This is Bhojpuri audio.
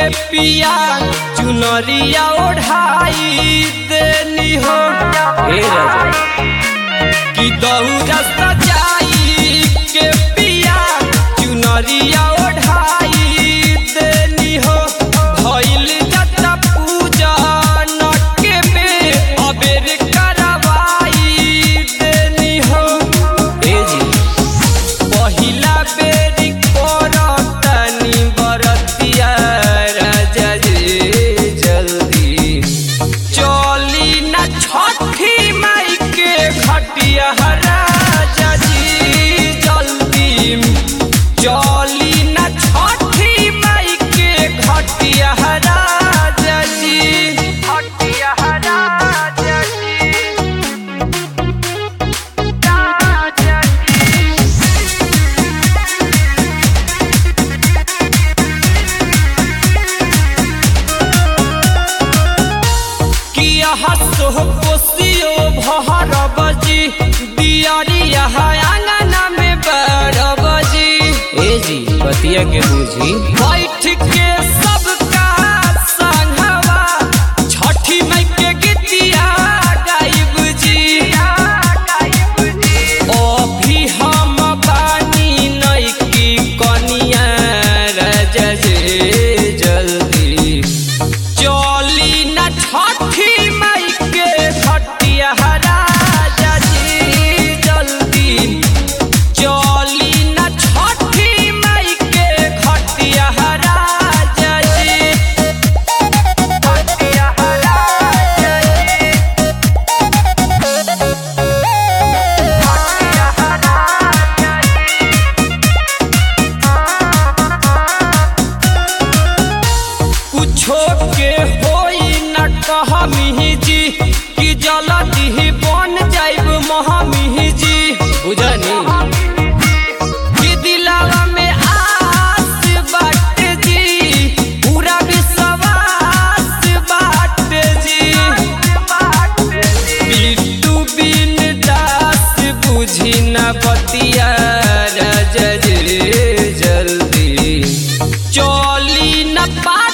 के पिया चुनरिया ओढ़ाई देनी हो ए राजा कि दौरा सजाई के पिया चुनरिया ओढ़ाई देनी हो भइल जता पूजा न के बे अबेर करवाई देनी हो ए जी पहिला बेरी करतनी बरतिया राजा जी जल्दी चली न छठी माई के घटिया राजा जी जल्दी चली न छठी माई के घटिया राजा जी घटिया राजा जी राजा जी किया हसो कोसियो भहर बजी दियरिया आंगना में बर बजी ए जी बतिया के बूझी बैठ के सबका संगवा छठी माई के गीतिया गाइब जी अभी हम बानी नइकी कनिया राजा जी जल्दी चली न छठी माई के घटिया राजा जी जल्दी चली न छठी माई के घटिया राजा जी घटिया राजा जी घटिया राजा जी कुछो के होई न कहमी जी कि जल्दी बन जाइब महमी जी बुझनी कि दिलावा में आस बाटे जी पूरा विश्वास बाटे जी बिट्टू बिन दास बुझी न बतिया राजा जी जल्दी चली न पा